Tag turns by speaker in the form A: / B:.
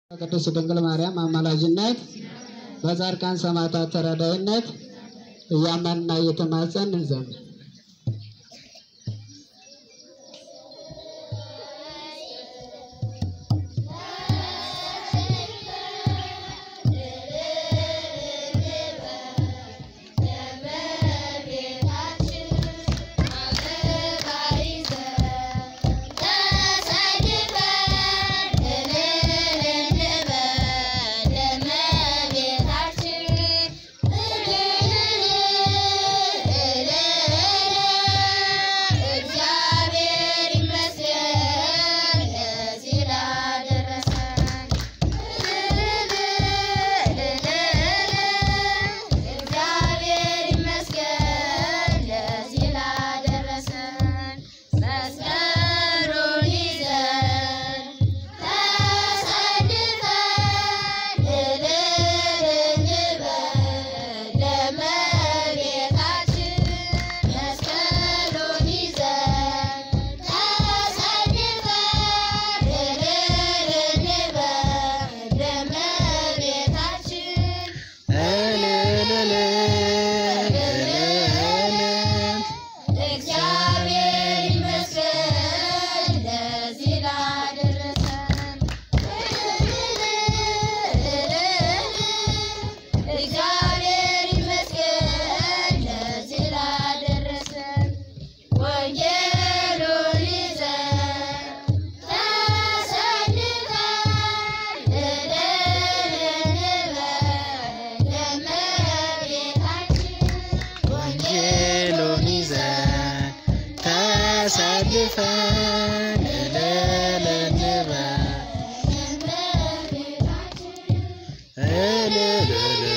A: ቅድስት ድንግል ማርያም አማላጅነት በጻድቃን ሰማዕታት ተራዳይነት እያመንና እየተማጸን እንዘምር።
B: እግዚአብሔር ይመስገን ለዚህ ላደረሰን። እግዚአብሔር ይመስገን ለዚህ ላደረሰን። መስቀሉን ይዘን ተሰልፈን እልል እንበል ለእመቤታችን። መስቀሉን ይዘን ተሰልፈን እልል እንበል ለእመቤታችን። እግዚአብሔር ይመስገን ለዚህ ላደረሰን። እግዚአብሔር ይመስገን ለዚህ ላደረሰን። ወንጌሉን ይዘን ተሰልፈን እልል እንበል ለእመቤታችን።
C: ወንጌሉን ይዘን ተሰልፈን እልል እንበል እልል